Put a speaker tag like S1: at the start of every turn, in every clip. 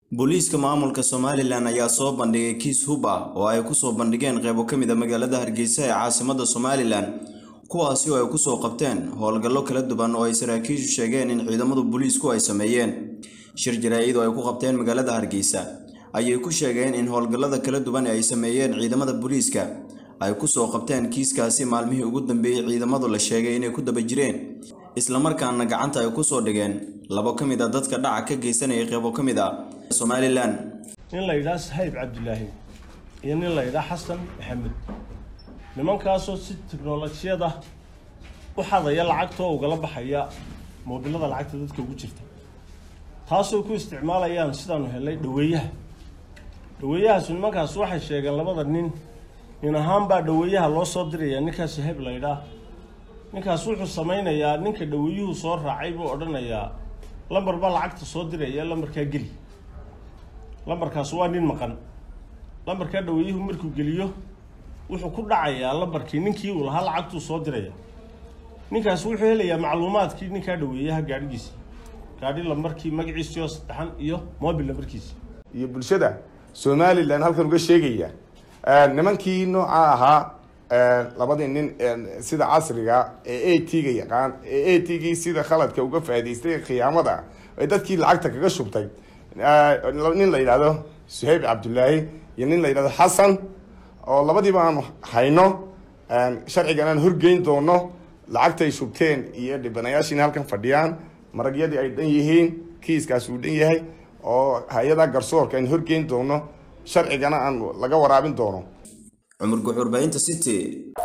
S1: booliiska maamulka somalilan ayaa soo bandhigay kiis hub ah oo ay kusoo bandhigeen qeybo ka mid a magaalada hargeysa ee caasimada somalilan kuwaasi oo ay kusoo qabteen howlgallo kala duwan oo ay saraakiishu sheegeen in ciidamadu booliisku ay sameeyeen shir jaraa-id oo ay ku qabteen magaalada hargeysa ayay ku sheegeen in howlgallada kala duwan ee ay sameeyeen ciidamada booliiska ay kusoo qabteen kiiskaasi maalmihii ugu dambeeyey ciidamadu la sheegay inay ku daba jireen islamarkaana gacanta ay kusoo dhigeen labo ka mid a dadka dhaca ka geysanaya qeybo ka mid a somalilan
S2: nin la yidhaha sahayb cabdilaahi iyo nin la yidhaha xasan maxamed nimankaasoo si tiknolojiyada u xadaya lacagtoo ugala baxaya moobilada lacagta dadka ugu jirta taasoo ku isticmaalayaan sidaanu helay dhaweeyaha dhaweeyahaasu nimankaas waxay sheegeen labada nin nin ahaan baa dhaweeyaha loo soo diraya ninkaas sahayb la yidhaah ninkaas wuxuu samaynayaa ninka dhaweeyuhu soo raacay buu odhanayaa lambar baa lacagta soo diraya lambarkaa geli lambarkaas waa nin maqan lambarkaa dhaweeyuhu markuu geliyo wuxuu ku dhacayaa lambarkii ninkii uu lahaa lacagtuu soo diraya ninkaas wuxuu helayaa macluumaadkii ninkaa dhaweeyaha gaadhigiisa gaadhi lambarkii magaciisii oo saddexan iyo mobil lambarkiisa
S3: iyo bulshada somalilan halkan uga sheegaya nimankii nooca ahaa labadii nin sida casriga ee a t ga yaqaan ee a t gii sida khaladka uga faa'idaystay khiyaamada ee dadkii lacagta kaga shubtay nin la yidhahdo suhayb cabdulaahi iyo nin la yidhahdo xasan oo labadiiba aan hayno sharcigan aan horgeyn doono lacagtay shubteen iyo dhibanayaashiina halkan fadhiyaan maragyadii ay dhan yihiin kiiskaas uu dhan yahay oo hay-ada garsoorka aan horgeyn doono sharcigana aan laga waraabin doono
S1: cumar guxuurbahinta city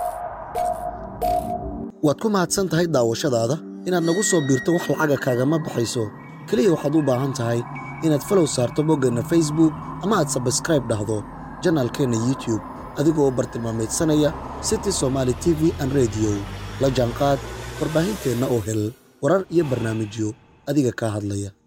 S4: waad ku mahadsan tahay daawashadaada inaad nagu soo biirto wax lacaga kaagama baxayso keliya waxaad u baahan tahay inaad falow saarto boggeenna facebook ama aad sabskraib dhahdo janaalkeenna youtube adigoo u bartilmaamaydsanaya city somaali t v an rediyo la jaanqaad warbaahinteenna oo hel warar iyo barnaamijyo adiga kaa hadlaya